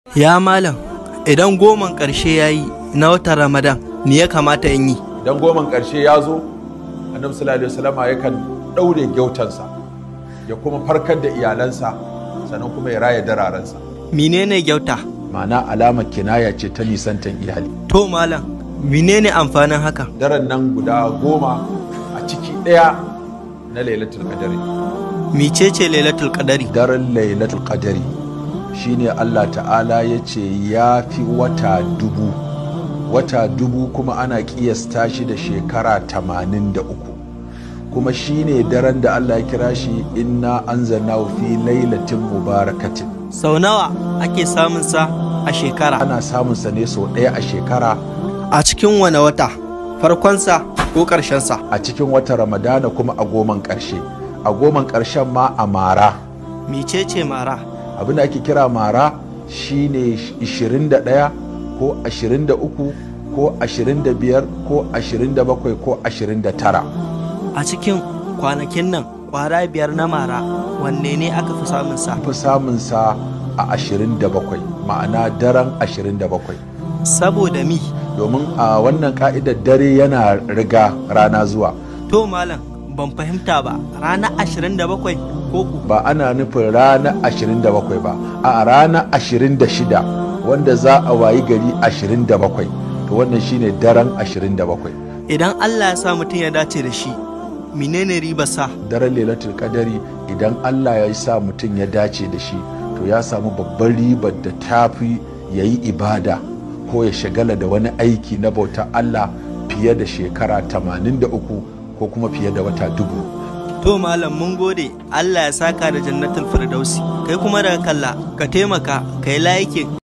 Ya malam, idan goman ƙarshe ya yi na watan Ramadan, me ya kamata in yi? idan goman ƙarshe ya zo annabi sallallahu alaihi wasallama yakan ɗaure gyautansa ya kuma farkar da iyalansa sannan kuma ya raya dararensa Menene gyauta? ma'ana alamar kinaya ce ta nisantan iyali To malam, menene amfanin haka? daren nan guda goma a ciki ɗaya na lailatul qadari Mecece Lailatul Qadari? daren lailatul qadari shine Allah ta'ala ya ce ya fi wata dubu wata dubu kuma ana kiyasta shi da shekara tamanin da uku kuma shine daren da Allah ya kira shi inna anzalnahu fi lailatin mubarakatin Sau nawa ake samun sa a shekara? ana samun sa ne sau ɗaya a shekara A cikin wane wata? Farkonsa ko ƙarshensa? a cikin watan ramadana kuma a goman ƙarshe a goman ƙarshen ma a mara Mecece mara? abin da ake kira mara shine 21 ko 23 ko 25 ko 27 ko 29 A cikin kwanakin nan kwara biyar na mara wanne ne aka fi samun sa? fi samun sa a 27 ma'ana daren 27 Saboda mi? domin a wannan ka'idar dare yana riga rana zuwa To malam, ban fahimta ba. Ranar 27 ko ku? ba ana nufin rana 27 ba a rana 26 wanda za a wayi gari 27 to wannan shine daren 27 Idan Allah ya sa mutum ya dace da shi, menene riba sa? daren lailatul kadari idan Allah ya sa mutum ya dace da shi to ya samu babban ribar da tafi ya yi ibada ko ya shagala da wani aiki na bautar Allah fiye da shekara 83 ko kuma fiye da wata dubu To malam mun gode Allah ya saka da jannatul firdausi kai kuma daga kalla ka taimaka kai laikin